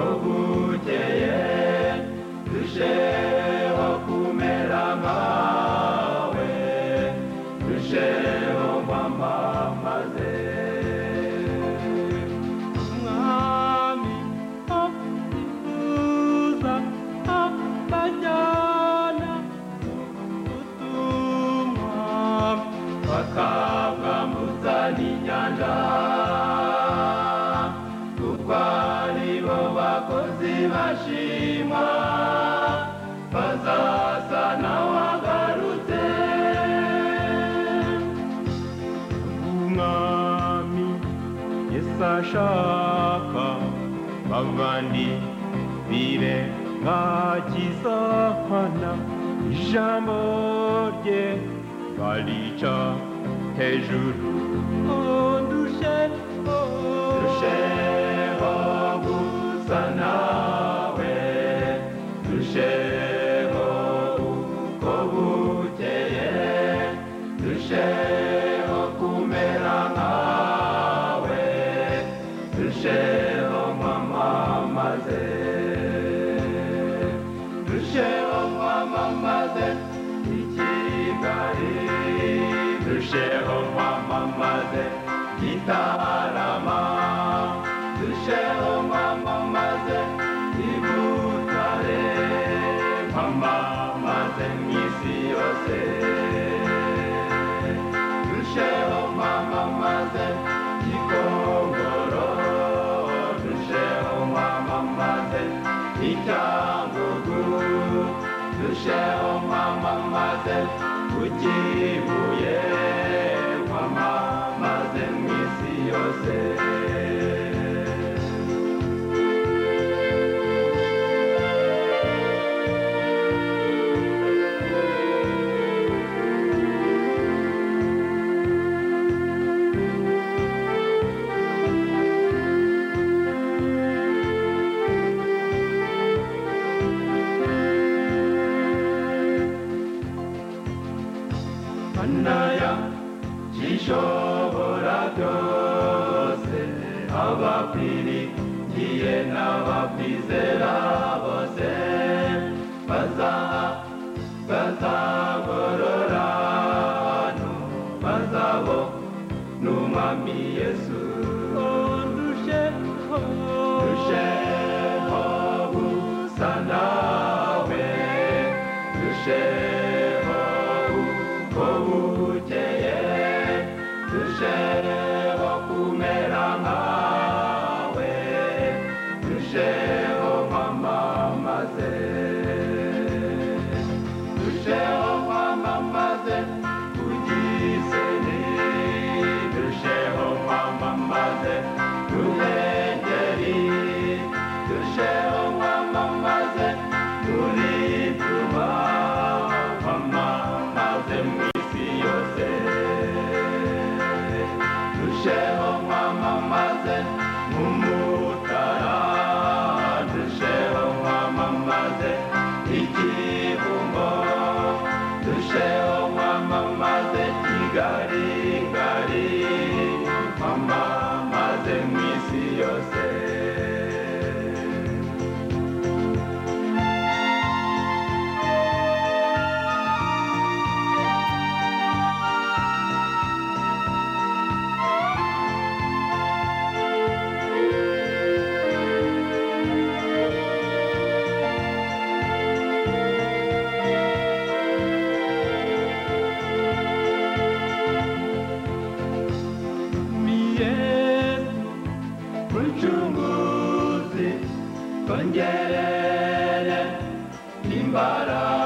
obukeye dusheho kumera nkawe dusheho kwamamaze umwami abyifuza abajyana ubutumwa bakabwambutsa n'inyanja kuko aribo bakozi bashimwa bazasa nawagarutse umwami yesu ashaka bavandi bire nkakizahana ijambo rye barica hejuru ondushe ndusheho gusa nawe ndusheho uko bukeye ndusheho kumera nkawe ndusheho nkwamamaze ndusheho nkwamamaze ikigali ndusheho nkwamamaze gitarama ndusheho nkwamamaze ibutare nkwamamaze mu isi yose dusheho kwamamaze gikongoro dusheho kwamamaze icyangugu dusheho kwamamaze kukibuye kwamamaze mu isi yose anaya gishobora byose abapfiriye n'abakwizera bose baza bazagorora hano bazabo n'umwami yesu ndusheho ndusheho gusa nawe ndusheho uko bukeye ndusheho kumera nkawe ndusheho kwamamaze ndusheho kwamamaze kugiseni ndusheho kwamamaze ruhengeri ndusheho kwamamaze muri tuba kwamamaze mu isi yose dusheho kwamamaze nk'umutara dusheho kwamamaze ikibumbo dusheho kwamamaze kigali gari kwamamaze mu isi yose Yesu mucunguzi twongerere imbaraga